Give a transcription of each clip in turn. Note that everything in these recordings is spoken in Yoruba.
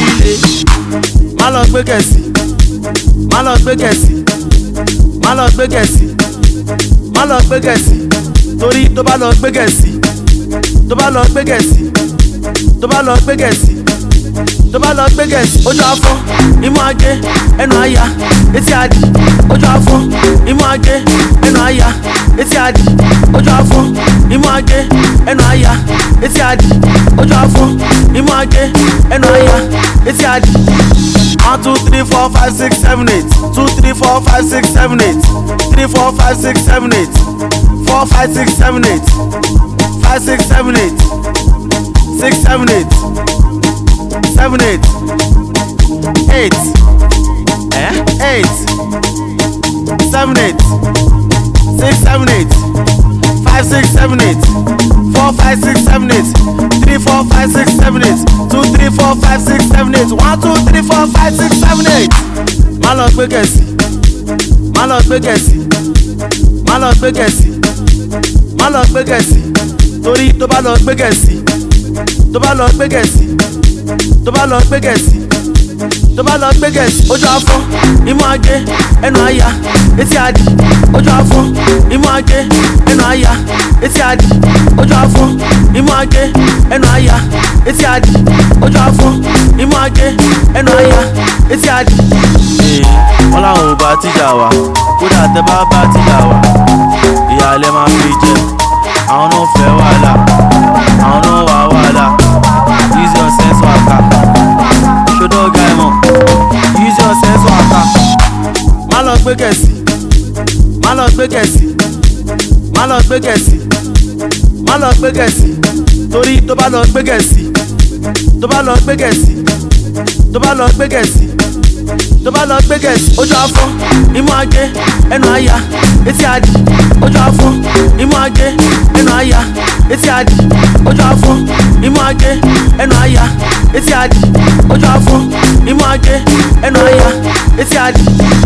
líle má lọ gbé gẹ̀ẹ́sì má lọ gbé gẹ̀ẹ́sì má lọ gbé gẹ̀ẹ́sì má lọ gbé gẹ̀ẹ́sì torí tó bá lọ gbé gẹ̀ẹ́sì tó bá lọ gbé gẹ̀ẹ́sì tó bá lọ gbé gẹ̀ẹ́sì tó bá lọ gbé gẹ̀ẹ́sì ojú afọ́ imú ajé ẹnu àyà etí adì ojú afọ́ imú ajé ẹnu àyà etí adì ojú afọ́ imú ajé ẹnu àyà etí adì ojú afọ́ imú ajé ẹnu àyà etí adì. one two three four five six seven eight two three four five six seven eight three four five six seven eight four five six seven eight five six seven eight six seven eight seven eight eight eh eight seven eight six seven eight five six seven eight four five six seven eight three four five six seven eight two three four five six seven eight one two three four five six seven eight. má lọ gbé gẹ̀ẹ́sì má lọ gbé gẹ̀ẹ́sì má lọ gbé gẹ̀ẹ́sì má lọ gbé gẹ̀ẹ́sì torí tó bá lọ gbé gẹ̀ẹ́sì tó bá lọ gbé gẹ̀ẹ́sì tó bá lọ gbé gẹ̀ẹ́sì tó bá lọ gbé gẹ̀ẹ́sì ojú afọ́ imú ajé ẹnu àyà etí adì ojú afọ́ imú ajé ẹnu àyà etí adì ojú afọ́ imú ajé ẹnu àyà etí adì ojú afọ́ imú ajé ẹnu àyà etí adì. wọ́n láwọn ò bá tíjà wá kódà tẹ bá bá tíjà wá ìyáálé máa fi jẹ àwọn náà fẹ́ wàhálà àwọn náà wà wàhálà use your sense waka ṣọdọ ọgá ẹ mọ use your sense waka. má lọ gbé gẹ̀ẹ́sì má lọ gbé gẹ̀ẹ́sì má lọ gbé gẹ̀ẹ́sì má lọ gbé gẹ̀ẹ́sì torí tó bá lọ gbé gẹ̀ẹ́sì tó bá lọ gbé gẹ̀ẹ́sì tó bá lọ gbé gẹ̀ẹ́sì tó bá lọ gbé gẹ̀ẹ́sì ojú afọ́ imú ajé ẹnu àyà etí adì ojú afọ́ imú ajé ẹnu àyà etí adì ojú afọ́ imú ajé ẹnu àyà etí adì ojú afọ́ imú ajé ẹnu àyà etí adì.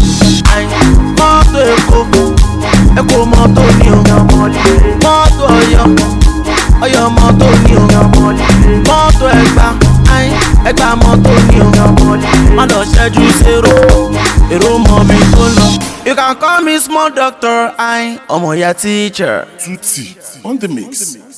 mọ́tò èkó èkó mọ́tò ní o mọ́tò ọ̀yọ́ ọ̀yọ́ mọ́tò ní o mọ́tò ẹ̀gbá ẹ̀gbá mọ́tò ní o má lọ ṣẹ́jú zero èrò mọ́ mi tó lọ. you can call me small doctor ọmọ ìyá teacher. Tutti on the mix.